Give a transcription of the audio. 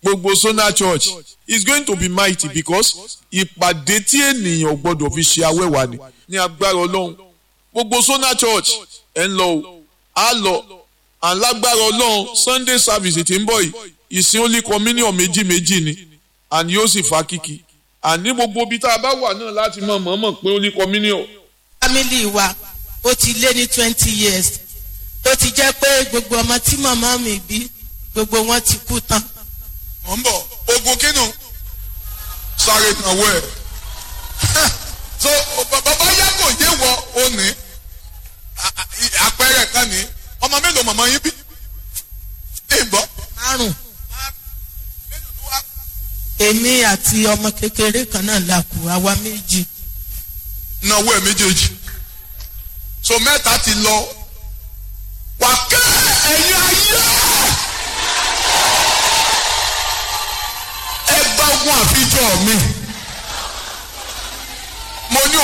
gbogbo Sona Church is going to be mighty because ìpàdé tí ènìyàn gbọ́dọ̀ fi ṣe awẹ́wà ni ní agbára Ọlọ́run gbogbo Sona Church ẹ̀ ń lọ o á lọ alágbára Ọlọ́run Sunday service tí ń bọ̀ yìí ìsìn only communion méjì méjì ni àní yóò sì fa kíkì àní gbogbo ibi tá a bá wà náà láti mọ̀ mọ̀ọ́mọ̀ pé only communion. family wa ó ti lé ní twenty years tó ti jẹ́ pé gbogbo ọmọ tí màmá mi bí gbogbo wọn ti kú tán. mọ̀ ń bọ̀ ogun kínú sáré náwó ẹ̀ so bàbá yàgò yé wọ òní àpẹẹrẹ kan ní ọmọ mélòó màmá yín bí ìbọn márùn èmi àti ọmọ kékeré kan náà la kù àwa méjì náwó ẹ̀ méjèèjì so mẹ́ta ti lọ wà kẹ́ ẹ̀yin ayé ẹ gba ogun àfijọ́ mi.